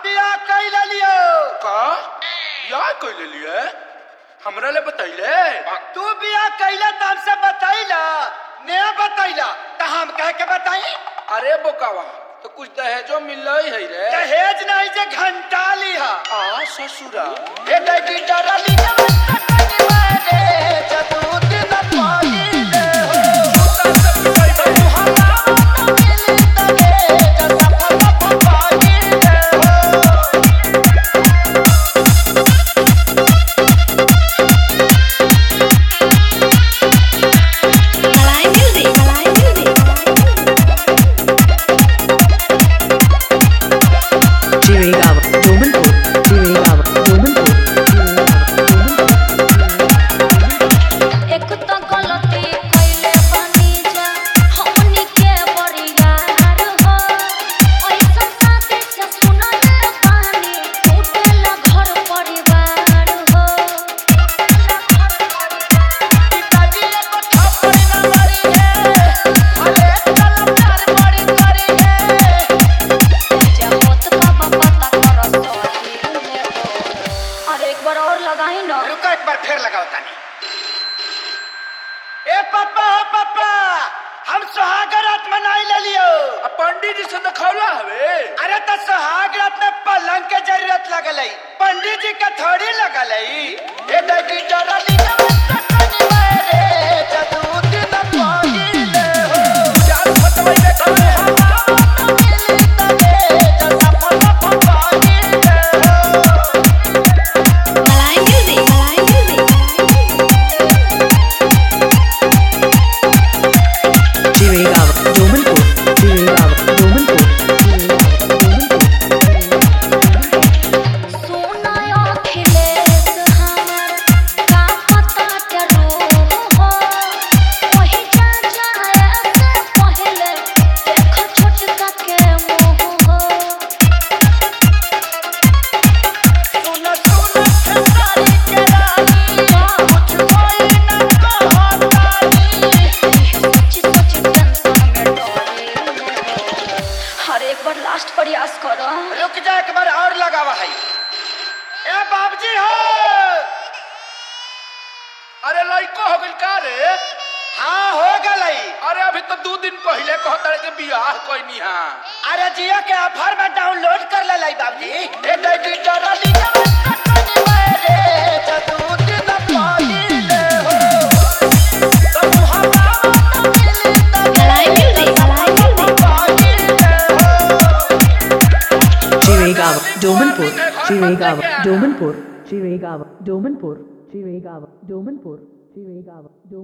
बियाह कैले लियो का बियाह कैले लिए हमरा ले बतैले तू बियाह कैले त हमसे बतैला ने बतैला त हम कह के बताई अरे बोकावा तो कुछ दहेजो मिल है रे दहेज नहीं जे घंटा लिहा आ ससुरा ए बेटी डरली जदू दिन पागिले हो Malay music. Malay music. Chirigava, Domanpur, Chirigava, Domanpur, Chirigava, एक तो गलती कइले बनी जा हमनी के बरियार हो ऐसा साथे से सुनल बानी टूटेला घर परिवार हो जा होत का पता कर सही अरे एक बार और लगाई ना रुको एक बार फिर लगाओ तानी ए पापा हो पापा हम सुहागर रात मनाई ले लियो आ पंडित जी से दिखौला हवे अरे तो सुहाग रात में पलंग के जरूरत लगल है पंडित जी का थोड़ी लगल है ए बेटी डरली जदू दिन पागिले हो जान फटवई देखले Malay music. Malay music. Chirigava, Domanpur, Chirigava, Domanpur, Chirigava, Domanpur. सुनायो Akhilesh हमर का पता के रूह हो वही जा जाए से पहले देख छोटका के मुंह हो सुन सुन खेसारी के रानी कुछ कोई न कहतानी सच्ची सच्ची टेंशन में डरे हर एक बार लास्ट प्रयास करो रुक जा एक बार और लगावा है ए बाबूजी हो अरे लइको हो गइल का रे हाँ हो गलई अरे अभी तो दो दिन पहले कहता के बियाह कोई हा अरे जियो के ऑफर में डाउनलोड कर ले लाई बाबूजी ए बेटी डरली जदू दिन पागिले हो Malay music. Malay music. Chirigava, Domanpur, Chirigava, Domanpur, Chirigava, Domanpur, Chirigava, Domanpur, Chirigava, Domanpur.